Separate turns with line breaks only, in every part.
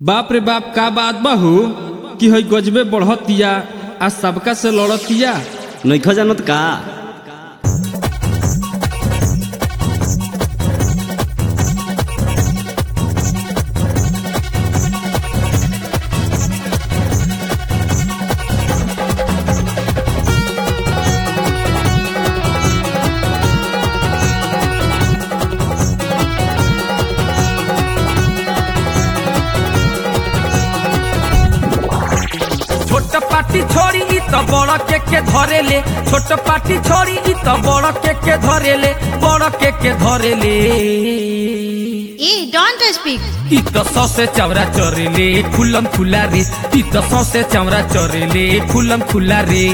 बाप रे बाप का बात बहू कि हई गजबे बढ़तिया आ सबका से लड़तिया
नैख जानत का
छोट पाटी छोड़ी इ त बड़ के के धरेले छोट पाटी छोड़ी इ त बड़ के के धरेले बड़ के के धरेले
ए डोंट स्पीक
इ त ससे चौरा चरेले खुलम खुला रे इ त ससे चौरा चरेले खुलम खुला रे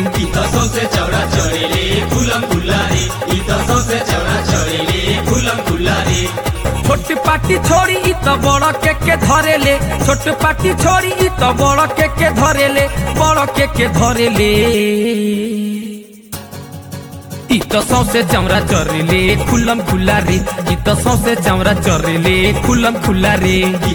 छोट पाटी छोड़ी इ त बड़ के के धरेले छोट पाटी छोड़ी इ त बड़ के के धरेले बड़ के के धरेले इ त सौसे चमड़ा चरेले खुलम खुला रे इ त सौसे चमड़ा चरेले खुलम खुला रे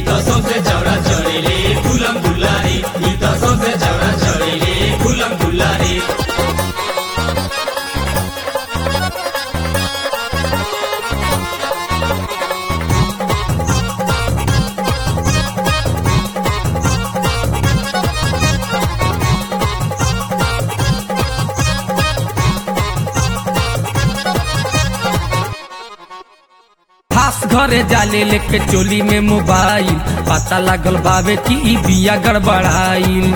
खास घरे जाले लेके चोली में मोबाइल पता लागल बावे कि ई बिया गड़बड़ाइल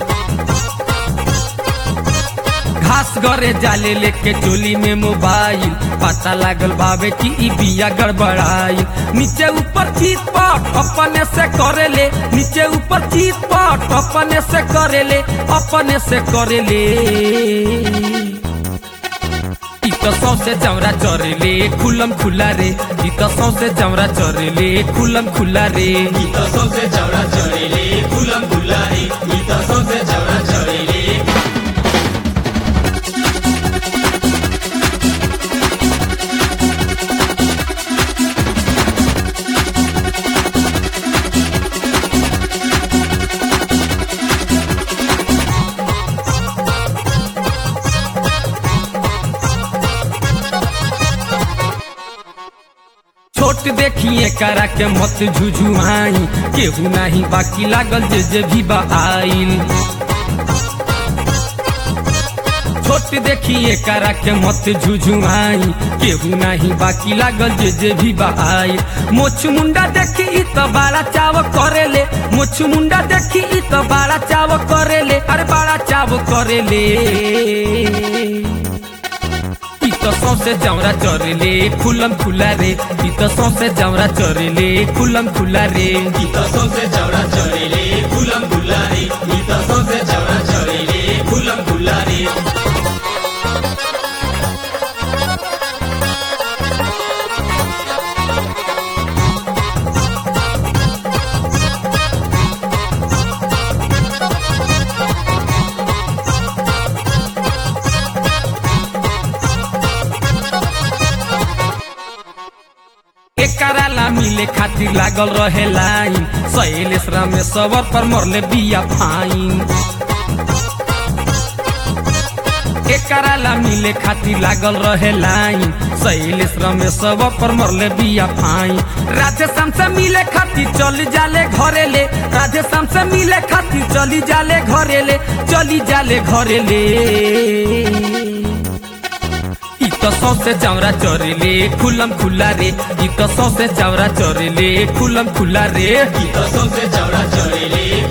घास घरे जाले लेके चोली में मोबाइल पता लागल बावे कि ई बिया गड़बड़ाइल नीचे ऊपर चीत पट अपने से करेले नीचे ऊपर चीत पट अपने से करेले अपने से करेले इ त सौसे चमड़ा चरेले खुलम खुला रे इ त सौसे चमड़ा चरेले खुलम खुला रे छोट देखिए करा के मत झुझुआई केहू नाही बाकी लागल जे जे भी बा आइल छोट देखिए करा के मत झुझुआई केहू नाही बाकी लागल जे जे भी बा आइल मोछ मुंडा देखी इ त बड़ा चाव करेले मोछ मुंडा देखी इ त बड़ा चाव करेले अरे बड़ा चाव करेले इ त सौसे जमरा चरेले खुलम खुला रे इ त सौसे जमरा चरेले खुलम खुला रे इ त सौसे जमरा चरेले खुलम खुला रे इ त सौसे जमरा चरेले खुलम खुला रे एकरा ला मिले खातिर लागल रहे लाइन सहेलेस में सबर पर मरले बिया फाइन एकरा ला मिले खातिर लागल रहे लाइन सहेलेस में सबर पर मरले बिया फाइन राधे शाम से मिले खातिर चली जाले घरेले राधे शाम से मिले खातिर चली जाले घरेले चली जाले घरेले इ त सौसे चौरा चरेले खुलम खुला रे इ त सौसे चौरा चरेले खुलम खुला रे इ त सौसे चौरा चरेले